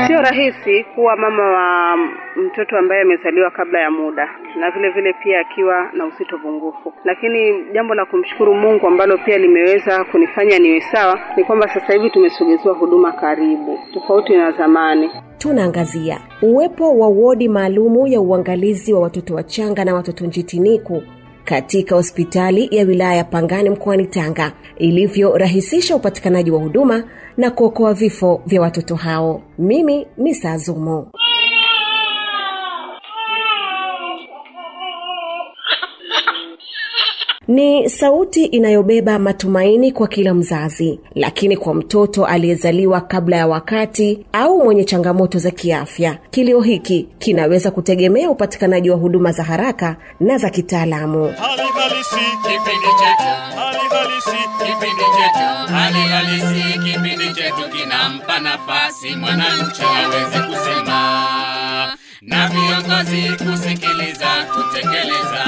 Sio rahisi kuwa mama wa mtoto ambaye amezaliwa kabla ya muda na vile vile pia akiwa na uzito pungufu, lakini jambo la kumshukuru Mungu ambalo pia limeweza kunifanya niwe sawa ni kwamba sasa hivi tumesogezewa huduma karibu, tofauti na zamani. tunaangazia uwepo wa wodi maalumu ya uangalizi wa watoto wachanga na watoto njitiniku katika hospitali ya wilaya ya Pangani mkoani Tanga ilivyorahisisha upatikanaji wa huduma na kuokoa vifo vya watoto hao. Mimi ni Sazumo. Ni sauti inayobeba matumaini kwa kila mzazi, lakini kwa mtoto aliyezaliwa kabla ya wakati au mwenye changamoto za kiafya, kilio hiki kinaweza kutegemea upatikanaji wa huduma za haraka na za kitaalamu. hali halisi kipindi chetu hali halisi kipindi chetu hali halisi kipindi chetu kinampa nafasi mwananchi aweze kusema na viongozi kusikiliza kutekeleza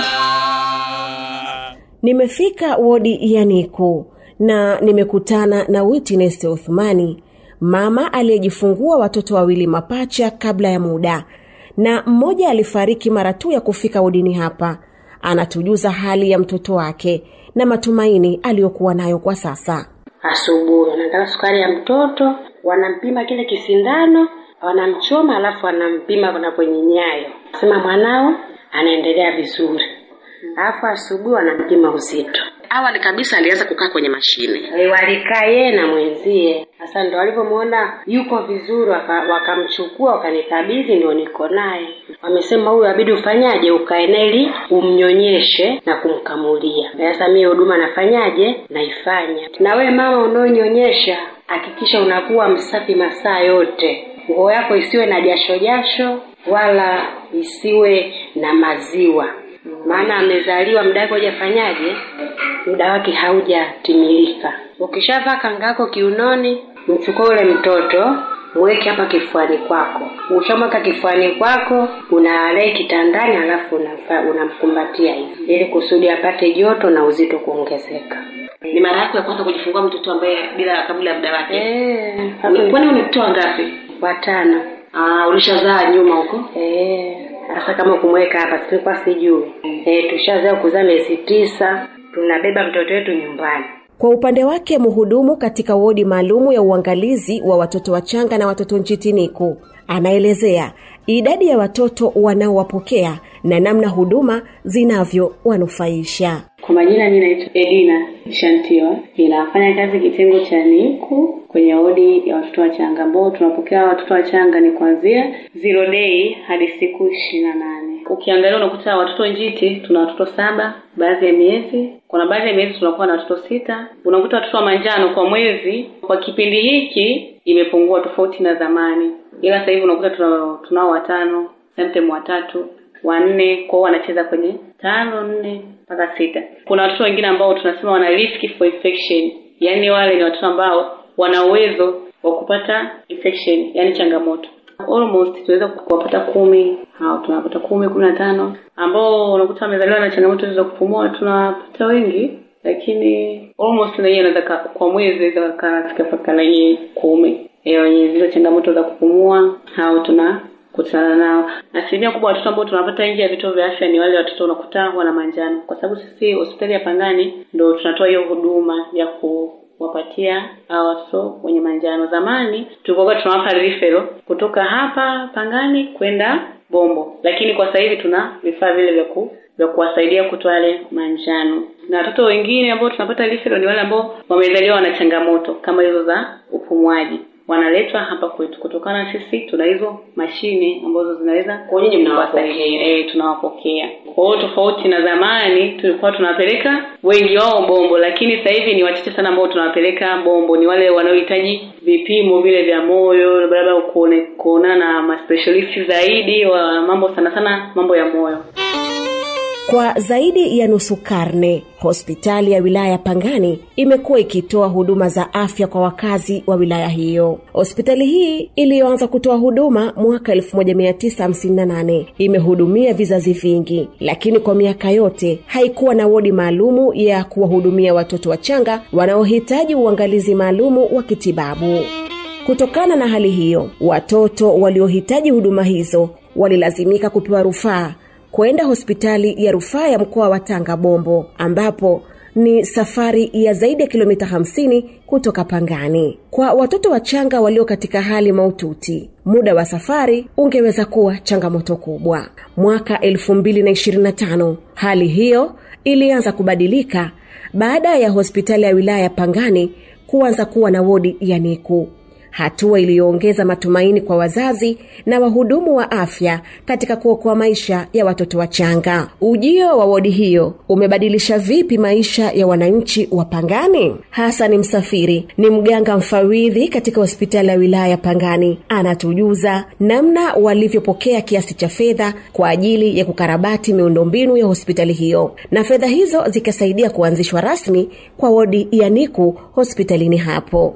Nimefika wodi ya Niku na nimekutana na Witness Uthmani, mama aliyejifungua watoto wawili mapacha kabla ya muda, na mmoja alifariki mara tu ya kufika wodini hapa. Anatujuza hali ya mtoto wake na matumaini aliyokuwa nayo kwa sasa. asubuhi wanataka sukari ya mtoto wanampima kile kisindano wanamchoma alafu wanampima na kwenye nyayo sema mwanao anaendelea vizuri alafu asubuhi wanampima uzito awali kabisa alianza kukaa kwenye mashine e, walikaa yeye na mwenzie sasa ndo walivyomwona yuko vizuri waka- wakamchukua wakanikabidhi ndio niko naye wamesema huyu abidi ufanyaje ukae naye ili umnyonyeshe na kumkamulia sasa mie huduma nafanyaje naifanya na we mama unaonyonyesha hakikisha unakuwa msafi masaa yote nguo yako isiwe na jasho jasho wala isiwe na maziwa maana amezaliwa muda wake hujafanyaje muda wake haujatimilika ukishavaa kanga yako kiunoni mchukue ule mtoto mweke hapa kifuani kwako ukishamweka kifuani kwako unalei kitandani alafu unafa- unamkumbatia hivi ili kusudi apate joto na uzito kuongezeka ni mara yako ya kwanza kujifungua mtoto ambaye bila kabla ya muda wake Eh, Uni- kwani unitoa ngapi watano Ah, ulishazaa nyuma huko Eh, sasa kama kumweka hapa silikuwa sijui eh, tushazaa kuzaa miezi tisa tunabeba mtoto wetu nyumbani Kwa upande wake, mhudumu katika wodi maalumu ya uangalizi wa watoto wachanga na watoto njitiniku anaelezea idadi ya watoto wanaowapokea na namna huduma zinavyowanufaisha. Kwa majina mi naitwa Edina Shantiwa, ninafanya kazi kitengo cha NICU kwenye wodi ya watoto wachanga ambao tunapokea watoto wachanga ni kuanzia zero day hadi siku ishirini na nane. Ukiangalia unakuta watoto njiti tuna watoto saba baadhi ya miezi, kuna baadhi ya miezi tunakuwa na watoto sita. Unakuta watoto wa manjano kwa mwezi, kwa kipindi hiki imepungua tofauti na zamani, ila sasa hivi unakuta tuna- tunao watano, sometimes watatu wanne kwao wanacheza kwenye tano nne mpaka sita kuna watoto wengine ambao tunasema wana risk for infection yaani wale ni watoto ambao wana uwezo wa kupata infection yaani changamoto almost tunaweza kuwapata kumi hao tunawapata kumi kumi na tano ambao unakuta wamezaliwa na changamoto hizo za kupumua tunawapata wengi lakini almost na yeye anaweza ka- kwa mwezi anaweza kafika mpaka na yeye kumi Eh, wenye zile changamoto za kupumua hao tuna kutana nao. Asilimia kubwa watoto ambao tunapata nje ya vituo vya afya ni wale watoto unakuta wana manjano, kwa sababu sisi hospitali ya Pangani ndo tunatoa hiyo huduma ya kuwapatia hawa watoto wenye manjano. Zamani tulikuwa tunawapa referral kutoka hapa Pangani kwenda Bombo, lakini kwa sasa hivi tuna vifaa vile vya ku vya kuwasaidia kutoa yale manjano. Na watoto wengine ambao tunapata referral ni wale ambao wamezaliwa na changamoto kama hizo za upumuaji wanaletwa hapa kwetu kutokana na sisi tuna hizo mashine ambazo zinaweza Kwa nyinyi mnawapokea. kuwasaidia. eh tunawapokea kwa hiyo tofauti na zamani tulikuwa tunawapeleka wengi wao bombo lakini sasa hivi ni wachache sana ambao tunawapeleka bombo ni wale wanaohitaji vipimo vile vya moyo labda kuone kuonana na maspecialist zaidi wa mambo sana sana mambo ya moyo Kwa zaidi ya nusu karne, hospitali ya wilaya ya Pangani imekuwa ikitoa huduma za afya kwa wakazi wa wilaya hiyo. Hospitali hii iliyoanza kutoa huduma mwaka 1958 imehudumia vizazi vingi, lakini kwa miaka yote haikuwa na wodi maalumu ya kuwahudumia watoto wachanga wanaohitaji uangalizi maalumu wa kitibabu. Kutokana na hali hiyo, watoto waliohitaji huduma hizo walilazimika kupewa rufaa kwenda hospitali ya rufaa ya mkoa wa Tanga Bombo, ambapo ni safari ya zaidi ya kilomita 50 kutoka Pangani. Kwa watoto wachanga walio katika hali maututi, muda wa safari ungeweza kuwa changamoto kubwa. Mwaka 2025 hali hiyo ilianza kubadilika baada ya hospitali ya wilaya ya Pangani kuanza kuwa na wodi ya NICU, hatua iliyoongeza matumaini kwa wazazi na wahudumu wa afya katika kuokoa maisha ya watoto wachanga. Ujio wa wodi hiyo umebadilisha vipi maisha ya wananchi wa Pangani? Hasani Msafiri ni mganga mfawidhi katika hospitali ya wilaya ya Pangani, anatujuza namna walivyopokea kiasi cha fedha kwa ajili ya kukarabati miundombinu ya hospitali hiyo, na fedha hizo zikasaidia kuanzishwa rasmi kwa wodi ya NICU hospitalini hapo.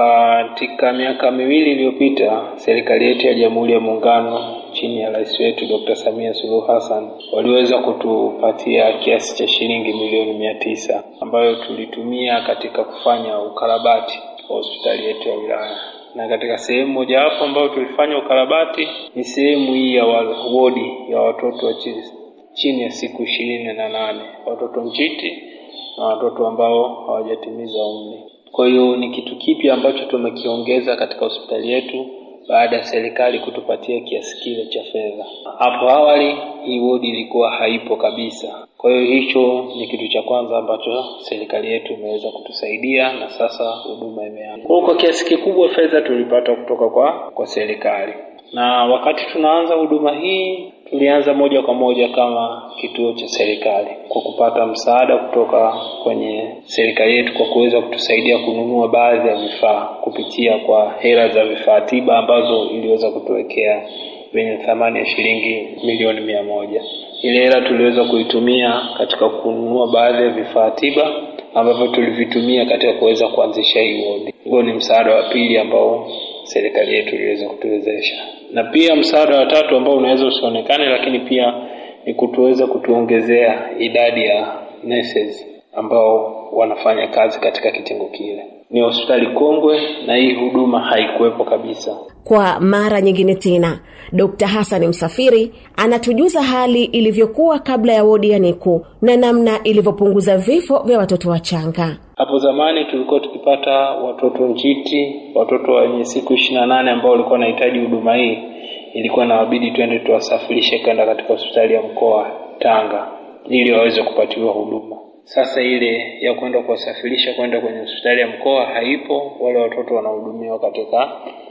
Katika miaka miwili iliyopita, serikali yetu ya Jamhuri ya Muungano chini ya rais wetu Dr. Samia Suluhu Hassan waliweza kutupatia kiasi cha shilingi milioni mia tisa ambayo tulitumia katika kufanya ukarabati wa hospitali yetu ya wilaya, na katika sehemu mojawapo ambayo tulifanya ukarabati ni sehemu hii ya wodi ya watoto wa chini, chini ya siku ishirini na nane watoto njiti na watoto ambao hawajatimiza umri. Kwa hiyo ni kitu kipi ambacho tumekiongeza katika hospitali yetu baada ya serikali kutupatia kiasi kile cha fedha. Hapo awali hii wodi ilikuwa haipo kabisa. Kwa hiyo hicho ni kitu cha kwanza ambacho serikali yetu imeweza kutusaidia na sasa huduma imeanza. Kwa kwa kiasi kikubwa fedha tulipata kutoka kwa kwa serikali. Na wakati tunaanza huduma hii tulianza moja kwa moja kama kituo cha serikali kwa kupata msaada kutoka kwenye serikali yetu kwa kuweza kutusaidia kununua baadhi ya vifaa kupitia kwa hela za vifaa tiba ambazo iliweza kutuwekea vyenye thamani ya shilingi milioni mia moja. Ile hela tuliweza kuitumia katika kununua baadhi ya vifaa tiba ambavyo tulivitumia katika kuweza kuanzisha hii wodi. Huo ni msaada wa pili ambao serikali yetu iliweza kutuwezesha, na pia msaada wa tatu ambao unaweza usionekane, lakini pia ni kutuweza kutuongezea idadi ya nurses ambao wanafanya kazi katika kitengo kile. Ni hospitali kongwe na hii huduma haikuwepo kabisa. Kwa mara nyingine tena, Dr. Hassan Msafiri anatujuza hali ilivyokuwa kabla ya wodi ya NICU na namna ilivyopunguza vifo vya watoto wachanga. Hapo zamani tulikuwa tukipata watoto njiti, watoto wenye siku ishirini na nane ambao walikuwa wanahitaji huduma hii, ilikuwa inawabidi twende tuwasafirishe kwenda katika hospitali ya mkoa Tanga ili waweze kupatiwa huduma. Sasa ile ya kwenda kuwasafirisha kwenda kwenye hospitali ya mkoa haipo, wale watoto wanahudumiwa katika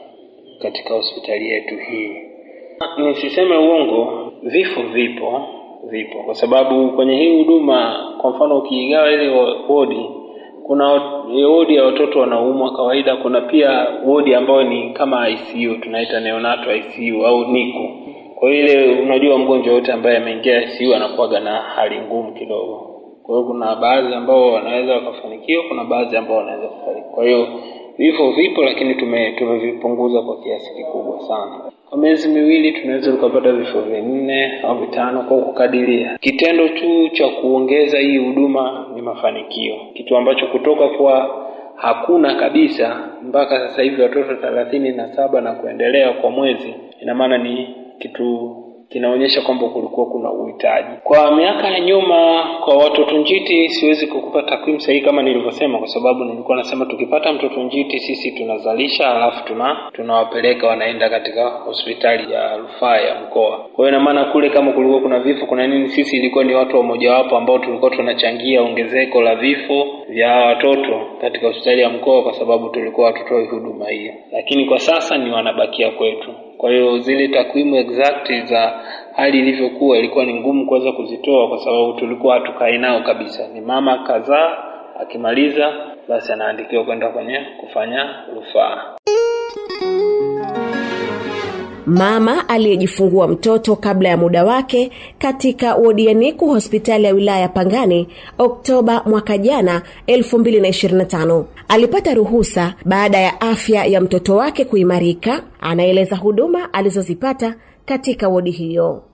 katika hospitali yetu hii. Nisiseme uongo, vifo vipo vipo, kwa sababu kwenye hii huduma, kwa mfano ukiigawa ile wodi, kuna wodi ya watoto wanaoumwa kawaida, kuna pia wodi ambayo ni kama ICU, tunaita neonatal ICU au NICU. Kwa hiyo ile, unajua mgonjwa yote ambaye ameingia ICU anakuwaga na hali ngumu kidogo. Kwa hiyo kuna baadhi ambao wanaweza wakafanikiwa, kuna baadhi ambao wanaweza kufariki. Kwa hiyo vifo vipo, lakini tume tumevipunguza kwa kiasi kikubwa sana. Kwa miezi miwili tunaweza tukapata vifo vinne au vitano kwa kukadiria. Kitendo tu cha kuongeza hii huduma ni mafanikio, kitu ambacho kutoka kwa hakuna kabisa mpaka sasa hivi watoto thelathini na saba na kuendelea kwa mwezi, ina maana ni kitu kinaonyesha kwamba kulikuwa kuna uhitaji. Kwa miaka ya nyuma, kwa watoto njiti, siwezi kukupa takwimu sahihi kama nilivyosema, kwa sababu nilikuwa nasema tukipata mtoto njiti sisi tunazalisha, alafu tuna tunawapeleka wanaenda katika hospitali ya rufaa ya mkoa. Kwa hiyo ina maana kule kama kulikuwa kuna vifo kuna nini, sisi ilikuwa ni watu wa mojawapo ambao tulikuwa tunachangia ongezeko la vifo vya watoto katika hospitali ya mkoa, kwa sababu tulikuwa hatutoi huduma hiyo, lakini kwa sasa ni wanabakia kwetu. Kwa hiyo zile takwimu exact za hali ilivyokuwa ilikuwa ni ngumu kuweza kuzitoa, kwa sababu tulikuwa hatukai nao kabisa. Ni mama kadhaa, akimaliza basi anaandikiwa kwenda kwenye kufanya rufaa. Mama aliyejifungua mtoto kabla ya muda wake katika wodi ya NICU hospitali ya wilaya ya Pangani Oktoba mwaka jana 2025 alipata ruhusa baada ya afya ya mtoto wake kuimarika. Anaeleza huduma alizozipata katika wodi hiyo.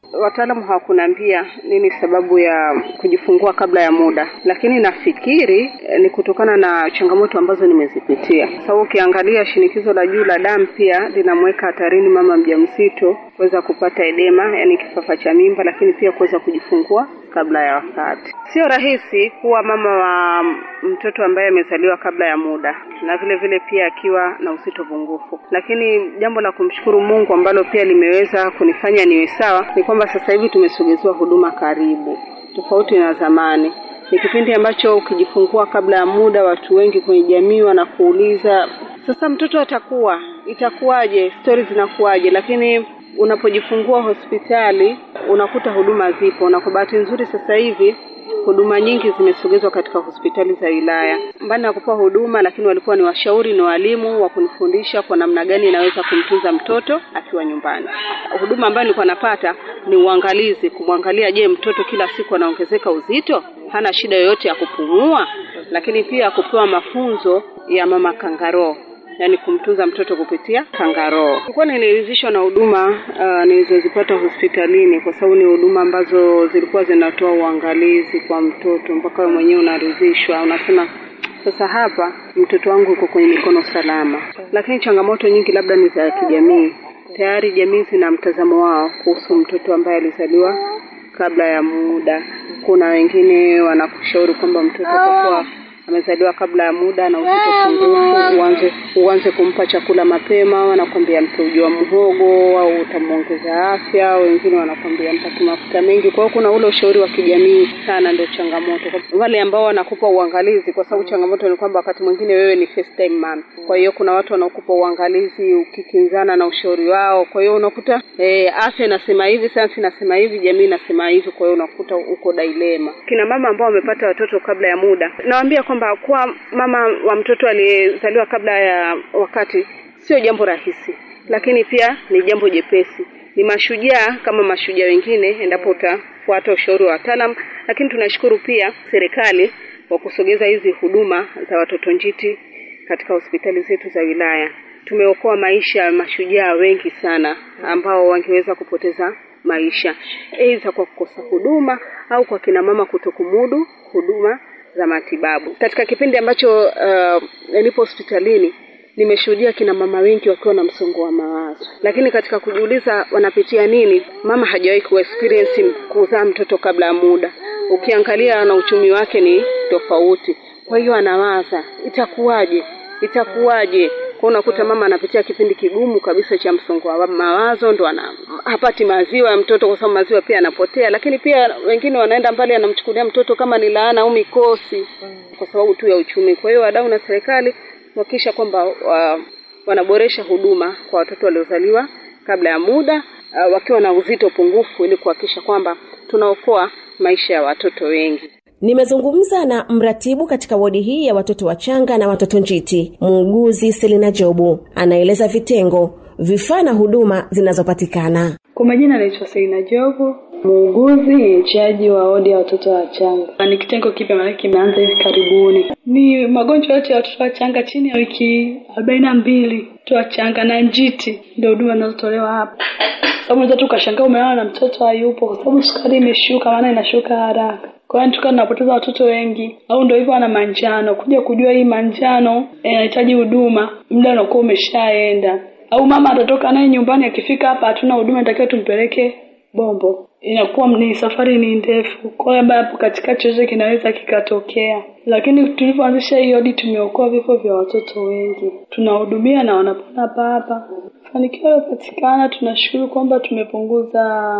Wataalamu hawakuniambia nini sababu ya kujifungua kabla ya muda, lakini nafikiri eh, ni kutokana na changamoto ambazo nimezipitia. Sababu ukiangalia shinikizo la juu la damu pia linamweka hatarini mama mjamzito kuweza kupata edema, yani kifafa cha mimba, lakini pia kuweza kujifungua kabla ya wakati. Sio rahisi kuwa mama wa mtoto ambaye amezaliwa kabla ya muda, na vile vile pia akiwa na uzito pungufu. Lakini jambo la kumshukuru Mungu ambalo pia limeweza kunifanya niwe sawa ni kwamba sasa hivi tumesogezewa huduma karibu, tofauti na zamani. Ni kipindi ambacho ukijifungua kabla ya muda, watu wengi kwenye jamii wanakuuliza sasa, mtoto atakuwa itakuwaje, stori zinakuwaje, lakini unapojifungua hospitali unakuta huduma zipo, na kwa bahati nzuri sasa hivi huduma nyingi zimesogezwa katika hospitali za wilaya. Mbali na kupewa huduma, lakini walikuwa ni washauri na walimu wa kunifundisha kwa namna gani inaweza kumtunza mtoto akiwa nyumbani. Huduma ambayo nilikuwa napata ni uangalizi, kumwangalia, je, mtoto kila siku anaongezeka uzito, hana shida yoyote ya kupumua, lakini pia kupewa mafunzo ya mama kangaroo yani kumtunza mtoto kupitia kangaroo. Nilikuwa niliridhishwa na huduma uh, nilizozipata hospitalini kwa sababu ni huduma ambazo zilikuwa zinatoa uangalizi kwa mtoto mpaka wewe mwenyewe unaridhishwa, unasema sasa hapa mtoto wangu uko kwenye mikono salama. Lakini changamoto nyingi labda ni za kijamii. Tayari jamii zina mtazamo wao kuhusu mtoto ambaye alizaliwa kabla ya muda. Kuna wengine wanakushauri kwamba mtoto kwa kuwa amezaliwa kabla ya muda na uzito pungufu, uanze uanze kumpa chakula mapema. Wanakwambia mpe uji wa mhogo au utamuongeza afya. Wengine wanakwambia mpake mafuta mengi. Kwa hiyo kuna ule ushauri wa kijamii sana, ndio changamoto. Wale ambao wanakupa uangalizi, kwa sababu changamoto ni kwamba wakati mwingine wewe ni first time mom, kwa hiyo kuna watu wanaokupa uangalizi ukikinzana na ushauri wao. Kwa hiyo unakuta eh, afya inasema hivi, sayansi inasema hivi, jamii inasema hivi, kwa hiyo unakuta uko dilema. Kina mama ambao wamepata watoto kabla ya muda, nawaambia kwamba kuwa mama wa mtoto aliyezaliwa kabla ya wakati sio jambo rahisi, lakini pia ni jambo jepesi. Ni mashujaa kama mashujaa wengine, endapo utafuata ushauri wa wataalam. Lakini tunashukuru pia serikali kwa kusogeza hizi huduma za watoto njiti katika hospitali zetu za wilaya. Tumeokoa maisha ya mashujaa wengi sana ambao wangeweza kupoteza maisha, aidha kwa kukosa huduma au kwa kina mama kutokumudu huduma za matibabu. Katika kipindi ambacho uh, nipo hospitalini nimeshuhudia kina mama wengi wakiwa na msongo wa mawazo, lakini katika kujiuliza wanapitia nini, mama hajawahi ku experience kuzaa mtoto kabla ya muda. Ukiangalia na uchumi wake ni tofauti, kwa hiyo anawaza itakuwaje, itakuwaje kwa unakuta mama anapitia kipindi kigumu kabisa cha msongo wa mawazo, ndo ana hapati maziwa ya mtoto kwa sababu maziwa pia yanapotea. Lakini pia wengine wanaenda mbali, anamchukulia mtoto kama ni laana au mikosi kwa sababu tu ya uchumi. Kwa hiyo wadau na serikali kuhakikisha kwamba wa, wanaboresha huduma kwa watoto waliozaliwa kabla ya muda uh, wakiwa na uzito pungufu, ili kuhakikisha kwamba tunaokoa maisha ya watoto wengi. Nimezungumza na mratibu katika wodi hii ya watoto wachanga na watoto njiti, muuguzi Selina Jobu. Anaeleza vitengo, vifaa na huduma zinazopatikana. Kwa majina anaitwa Selina Jobu, muuguzi mchaji wa wodi ya watoto wachanga. Ni kitengo kipya, maana kimeanza hivi karibuni. Ni magonjwa yote ya watoto wachanga chini ya wiki arobaini na mbili, watoto wachanga na njiti, ndio huduma zinazotolewa hapa. Sababu unaweza tu ukashangaa umelala na mtoto hayupo, kwa sababu sukari imeshuka, maana inashuka haraka kwa hiyo tukawa tunapoteza watoto wengi, au ndio hivyo wana manjano. Kuja kujua hii manjano inahitaji huduma, muda unakuwa umeshaenda, au mama atatoka naye nyumbani, akifika hapa hatuna huduma, inatakiwa tumpeleke Bombo. Inakuwa ni safari ni ndefu, kwa hiyo hapo katikati chochote kinaweza kikatokea. Lakini tulivyoanzisha hii odi, tumeokoa vifo vya watoto wengi, tunahudumia na wanapona hapa hapa. Mafanikio yaliyopatikana, tunashukuru kwamba tumepunguza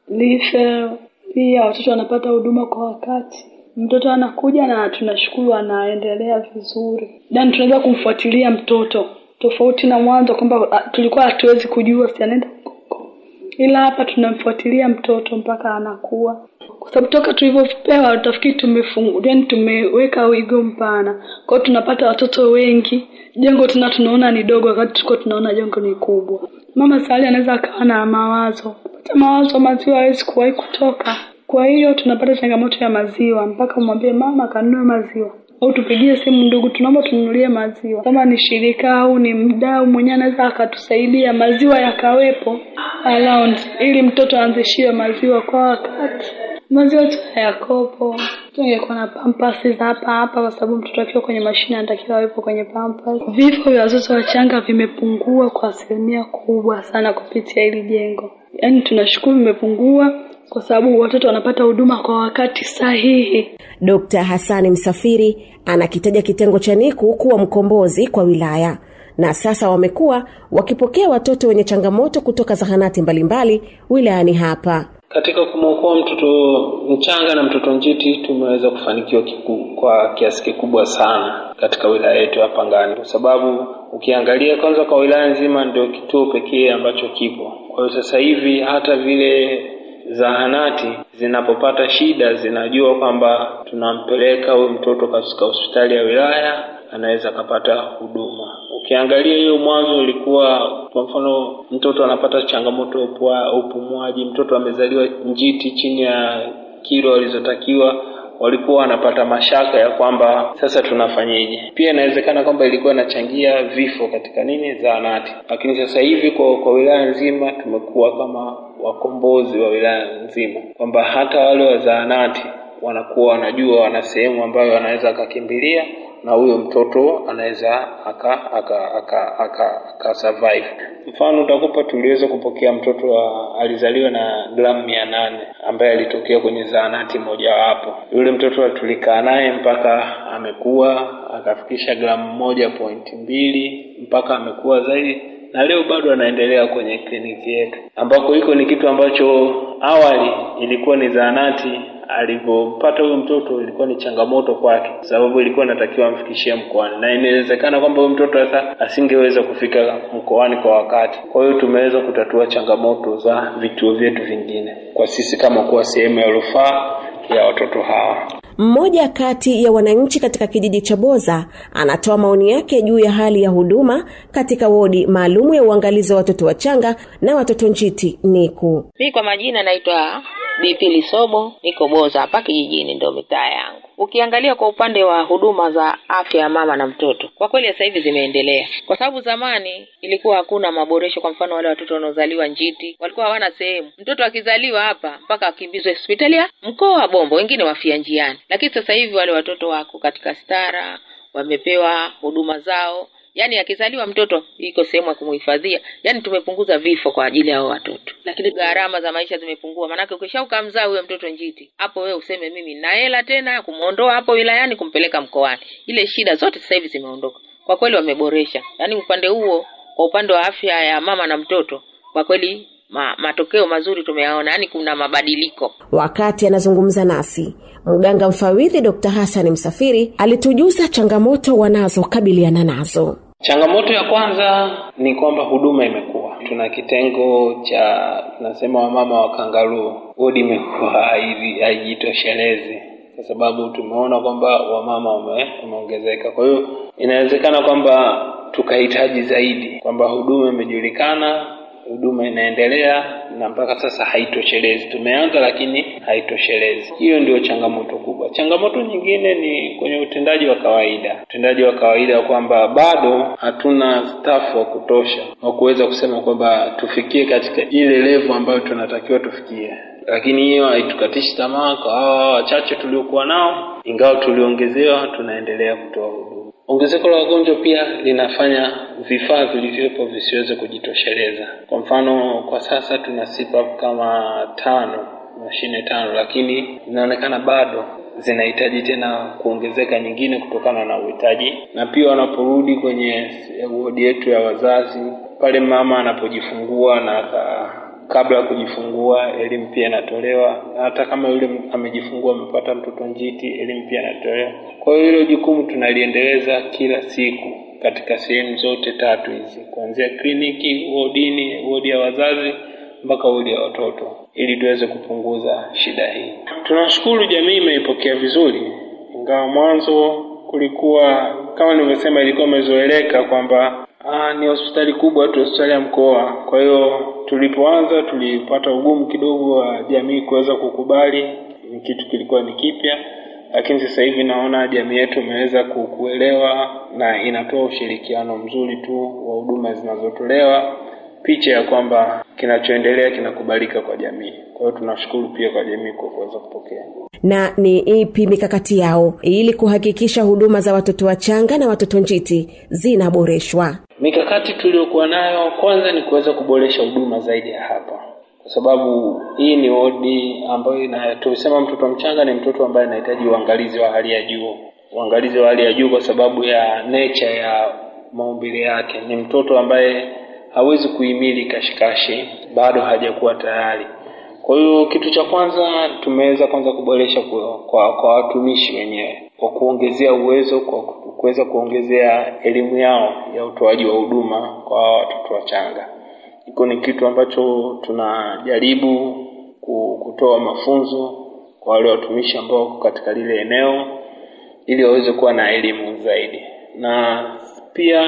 life pia watoto wanapata huduma kwa wakati. Mtoto anakuja na tunashukuru anaendelea vizuri, yaani tunaweza kumfuatilia mtoto tofauti na mwanzo kwamba tulikuwa hatuwezi kujua si anaenda huko, ila hapa tunamfuatilia mtoto mpaka anakuwa, kwa sababu toka tulivyopewa utafikiri tumefungu, yaani tumeweka wigo mpana, kwa hiyo tunapata watoto wengi. Jengo tena tunaona ni dogo, wakati tulikuwa tunaona jengo ni kubwa. Mama sahali anaweza akawa na mawazo mawazo maziwa hawezi kuwahi kutoka. Kwa hiyo tunapata changamoto ya maziwa, mpaka umwambie mama kanunue maziwa. au tupigie simu ndugu tunaomba tununulie maziwa kama ni shirika au ni mdau mwenyewe anaweza akatusaidia maziwa yakawepo around ili mtoto aanzishiwe maziwa kwa wakati maziwa tu yakopo tungekuwa na pampasi za hapa hapa kwa sababu mtoto akiwa kwenye mashine anatakiwa awepo kwenye pampasi vifo vya watoto wachanga vimepungua kwa asilimia kubwa sana kupitia hili jengo yaani tunashukuru vimepungua kwa sababu watoto wanapata huduma kwa wakati sahihi Dkt. Hassani Msafiri anakitaja kitengo cha NICU kuwa mkombozi kwa wilaya na sasa wamekuwa wakipokea watoto wenye changamoto kutoka zahanati mbalimbali wilayani hapa. Katika kumwokoa mtoto mchanga na mtoto njiti tumeweza kufanikiwa kiku, kwa kiasi kikubwa sana katika wilaya yetu ya Pangani, kwa sababu ukiangalia kwanza kwa wilaya nzima ndio kituo pekee ambacho kipo. Kwa hiyo sasa hivi hata vile zahanati zinapopata shida zinajua kwamba tunampeleka huyu mtoto katika hospitali ya wilaya anaweza akapata huduma. Ukiangalia hiyo mwanzo ilikuwa kwa mfano mtoto anapata changamoto ya upua- upumuaji, mtoto amezaliwa njiti chini ya kilo alizotakiwa walikuwa wanapata mashaka ya kwamba sasa tunafanyeje. Pia inawezekana kwamba ilikuwa inachangia vifo katika nini zahanati, lakini sasa hivi kwa, kwa wilaya nzima tumekuwa kama wakombozi wa wilaya nzima, kwamba hata wale wa zahanati wanakuwa wanajua wana sehemu ambayo wanaweza akakimbilia na huyo mtoto anaweza aka aka aka aka, aka survive. Mfano utakupa, tuliweza kupokea mtoto wa, alizaliwa na gramu mia nane ambaye alitokea kwenye zahanati mojawapo. Yule mtoto tulikaa naye mpaka amekuwa akafikisha gramu moja pointi mbili mpaka amekuwa zaidi na leo bado anaendelea kwenye kliniki yetu, ambako hiko ni kitu ambacho awali ilikuwa ni zahanati alivyopata huyo mtoto ilikuwa ni changamoto kwake, sababu ilikuwa inatakiwa amfikishie mkoani, na inawezekana kwamba huyo mtoto sasa asingeweza kufika mkoani kwa wakati. Kwa hiyo tumeweza kutatua changamoto za vituo vyetu vingine kwa sisi kama kuwa sehemu ya rufaa ya watoto hawa. Mmoja kati ya wananchi katika kijiji cha Boza anatoa maoni yake juu ya hali ya huduma katika wodi maalumu ya uangalizi wa watoto wachanga na watoto njiti NICU. Mi kwa majina naitwa BP Lisobo, niko Boza hapa kijijini, ndio mitaa yangu. Ukiangalia kwa upande wa huduma za afya ya mama na mtoto, kwa kweli sasa hivi zimeendelea, kwa sababu zamani ilikuwa hakuna maboresho. Kwa mfano, wale watoto wanaozaliwa njiti walikuwa hawana sehemu. Mtoto akizaliwa hapa mpaka akimbizwe hospitali ya mkoa wa Bombo, wengine wafia njiani. Lakini sasa hivi wale watoto wako katika stara, wamepewa huduma zao yaani akizaliwa mtoto iko sehemu ya kumhifadhia yaani tumepunguza vifo kwa ajili ya hao watoto lakini gharama za maisha zimepungua maanake ukisha ukamzaa huyo mtoto njiti hapo wewe useme mimi na hela tena kumwondoa hapo wilayani kumpeleka mkoani ile shida zote sasa hivi zimeondoka kwa kweli wameboresha yaani upande huo kwa upande wa afya ya mama na mtoto kwa kweli ma, matokeo mazuri tumeyaona yaani kuna mabadiliko Wakati anazungumza nasi, mganga mfawidhi Dr. Hassan Msafiri alitujuza changamoto wanazokabiliana nazo. Changamoto ya kwanza ni kwamba huduma imekuwa, tuna kitengo cha tunasema wamama wa kangaruu, wodi imekuwa haiji- haijitoshelezi kwa sababu tumeona kwamba wamama wame- wameongezeka. Kwa hiyo inawezekana kwamba tukahitaji zaidi, kwamba huduma imejulikana, huduma inaendelea na mpaka sasa haitoshelezi. Tumeanza lakini haitoshelezi. Hiyo ndio changamoto kubwa. Changamoto nyingine ni kwenye utendaji wa kawaida, utendaji wa kawaida kwamba bado hatuna staff wa kutosha wa kuweza kusema kwamba tufikie katika ile level ambayo tunatakiwa tufikie lakini hiyo haitukatishi tamaa kwa hawa wachache tuliokuwa nao, ingawa tuliongezewa, tunaendelea kutoa huduma. Ongezeko la wagonjwa pia linafanya vifaa vilivyopo visiweze kujitosheleza. Kwa mfano, kwa sasa tuna CPAP kama tano, mashine tano, lakini inaonekana bado zinahitaji tena kuongezeka nyingine kutokana na uhitaji, na pia wanaporudi kwenye wodi yetu ya wazazi, pale mama anapojifungua na aka kabla ya kujifungua elimu pia inatolewa. Hata kama yule amejifungua amepata mtoto njiti, elimu pia inatolewa. Kwa hiyo hilo jukumu tunaliendeleza kila siku katika sehemu zote tatu hizi, kuanzia kliniki, wodini, wodi ya wazazi mpaka wodi ya watoto, ili tuweze kupunguza shida hii. Tunashukuru jamii imeipokea vizuri, ingawa mwanzo kulikuwa kama nilivyosema, ilikuwa imezoeleka kwamba Ah, ni hospitali kubwa tu, hospitali ya mkoa. Kwa hiyo tulipoanza tulipata ugumu kidogo wa jamii kuweza kukubali, ni kitu kilikuwa ni kipya, lakini sasa hivi naona jamii yetu imeweza ku- kuelewa na inatoa ushirikiano mzuri tu wa huduma zinazotolewa, picha ya kwamba kinachoendelea kinakubalika kwa jamii. Kwa hiyo tunashukuru pia kwa jamii kwa kuweza kupokea. na ni ipi mikakati yao ili kuhakikisha huduma za watoto wachanga na watoto njiti zinaboreshwa Mikakati tuliyokuwa nayo kwanza ni kuweza kuboresha huduma zaidi ya hapa, kwa sababu hii ni wodi ambayo ina tulisema mtoto mchanga ni mtoto ambaye anahitaji uangalizi wa hali ya juu, uangalizi wa hali ya juu kwa sababu ya nature ya maumbile yake. Ni mtoto ambaye hawezi kuhimili kashikashi, bado hajakuwa tayari. Kwa hiyo kitu cha kwanza tumeweza kwanza kuboresha kwa, kwa, kwa watumishi wenyewe kwa kuongezea uwezo, kwa kuweza kuongezea elimu yao ya utoaji wa huduma kwa hawa watoto wachanga. Hiko ni kitu ambacho tunajaribu ku- kutoa mafunzo kwa wale watumishi ambao wako katika lile eneo ili waweze kuwa na elimu zaidi, na pia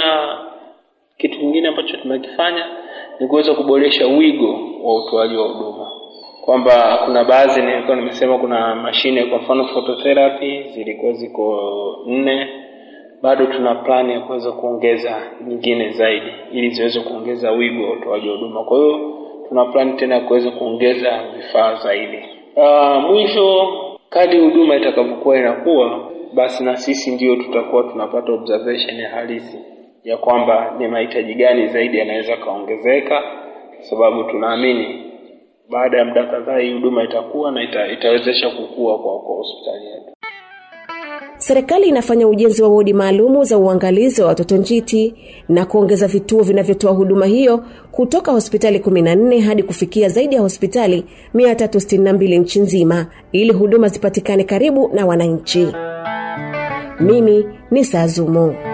kitu kingine ambacho tumekifanya ni kuweza kuboresha wigo wa utoaji wa huduma, kwamba kuna baadhi nilikuwa nimesema, kuna mashine kwa mfano phototherapy zilikuwa ziko nne, bado tuna plani ya kuweza kuongeza nyingine zaidi ili ziweze kuongeza wigo wa utoaji wa huduma. Kwa hiyo tuna plani tena ya kuweza kuongeza vifaa zaidi. Uh, mwisho kadri huduma itakavyokuwa inakuwa, basi na sisi ndio tutakuwa tunapata observation ya halisi ya kwamba ni mahitaji gani zaidi yanaweza kaongezeka, kwa sababu tunaamini baada ya muda kadhaa hii huduma itakuwa na ita, itawezesha kukua kwa, kwa hospitali yetu. serikali inafanya ujenzi wa wodi maalumu za uangalizi wa watoto njiti na kuongeza vituo vinavyotoa huduma hiyo kutoka hospitali 14 hadi kufikia zaidi ya hospitali 362 nchi nzima ili huduma zipatikane karibu na wananchi mimi ni sazumo